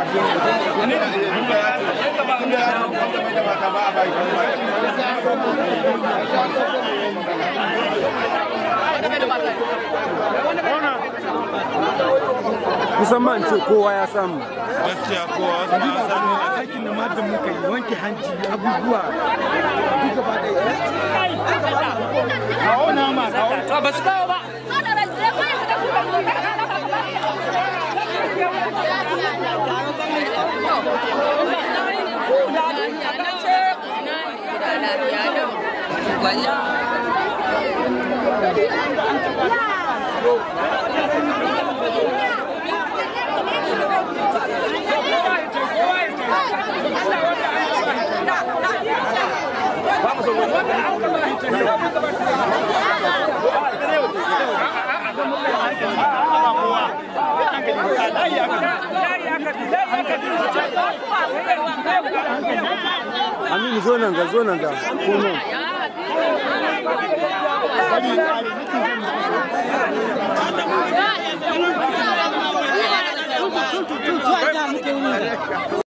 musamman ce kowa ya samu gaskiya kowa wasu ba a sami na aikin da matan muka yi wanke hanci abubuwa duk gaba ɗaya ba su kawo ba aminu zo nan ga zo nan ga ko nan